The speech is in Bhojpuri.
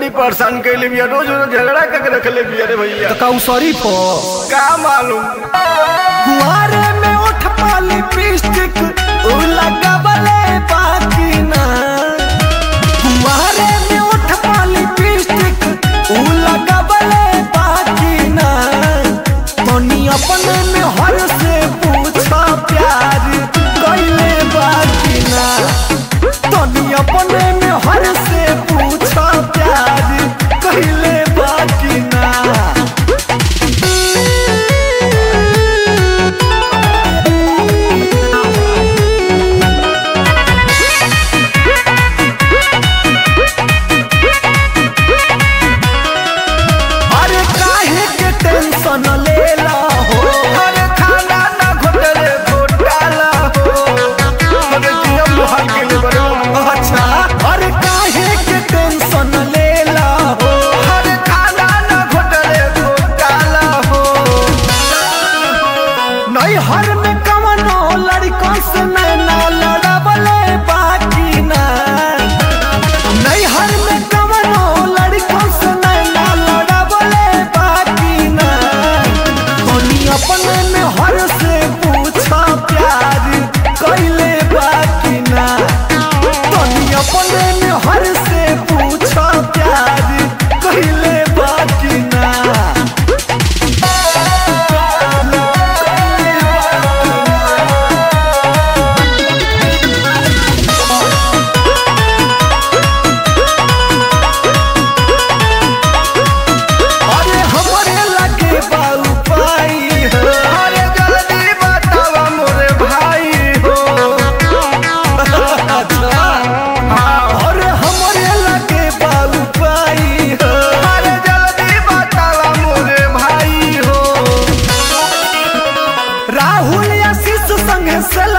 बड़ी परेशान कैले बिया रोज रोज झगड़ा करके रखले बिया रे भैया तो का शरीफ हो का मालूम कुआरे में उठ पाली पिस्टिक उ लगावले बाकी ना कुआरे में उठ पाली पिस्टिक उ लगावले बाकी ना तनी अपने में हर से पूछा प्यार कैले बाकी ना तनी अपने में हर से पूछा प्यार कैले बाकी ना अरे काहे के टेंशन लेला हो अरे खाना ना घोटले घोटाला हो अरे जिया मुहाल के लिए बड़े अच्छा अरे काहे के टेंशन लेला हो अरे खाना ना घोटले घोटाला हो नहीं हर में कवनो लड़कों से नैना लड़ावले बाकी ना नहीं हर में कवनो लड़कों से नैना लड़ावले बाकी ना तनी अपने में हर से पूछा प्यार कैले बाकी ना तनी अपने में हर से पूछा प्यार कैले बाकी ना अरे हमरे लगे बाऊ पाई हो अरे जल्दी बतावा मोरे भाई हो अरे हमरे लगे बाऊ पाई हो अरे जल्दी बतावा मोरे भाई हो राहुल आशीष संग से